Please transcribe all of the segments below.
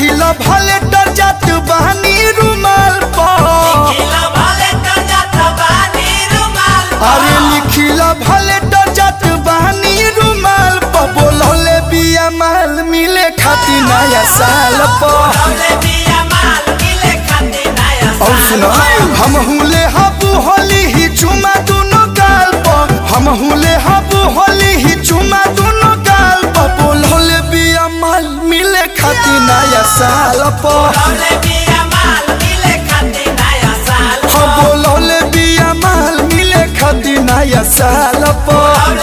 लिखिल भले डर जात बहनी रुमाल पर अरे लिखिल भले डर जात बहनी रुमाल पर बोलौले बिया माल मिले खाती नया साल पर और सुनो हम हुले हबू होली ही चुमा दोनों गाल पर हम हुले हबू होली ही चुमा दोनों गाल पर बोलौले बिया माल मिले खाती नया साल पर हम बोलौले बिया माल मिले खाती नया साल पर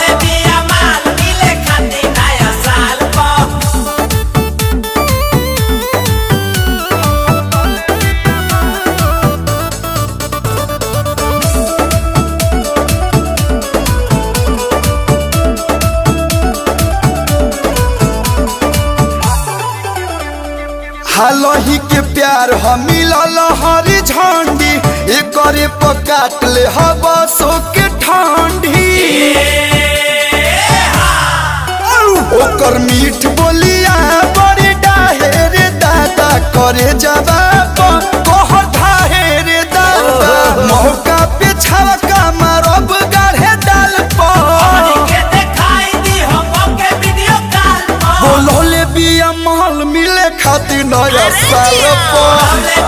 हालही के प्यार हम मिलल हरी झंडी एकरे पर काट ले हवा सो के ठंडी ओकर मीठ बोलिया बड़ी डाहे रे दादा करे जवाब कह ढाहे रे दादा मौका पे छवका मारब गाढ़े डाल पर बोलौले बिया महल मिले खातिर नया साल पर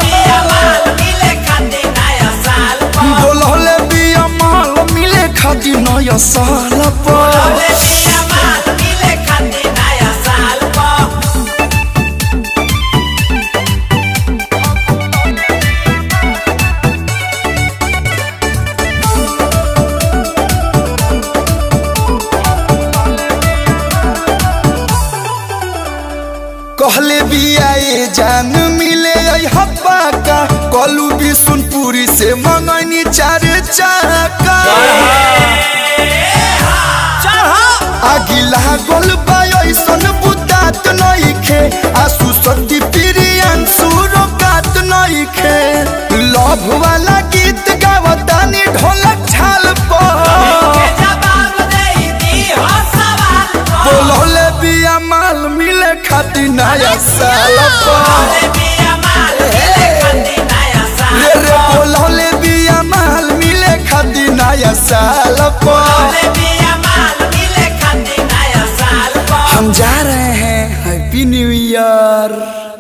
बोलौले बिया महल मिले खातिर नया साल पर कहले बिया ये जान मिले आई हब्बा का कलू भी सुनपुरी से मंगनी चार चाका आगिला गोल ऐसन बुतात नइखे आसु सती प्रियन सुरो कात नइखे लव वाला गीत गावतानी ढोलक छाल पर बोलौले बिया माल मिले खाती नया साल पर रे रे बोलौले बिया माल मिले खाती नया साल पर हम जा रहे हैं हैप्पी न्यू ईयर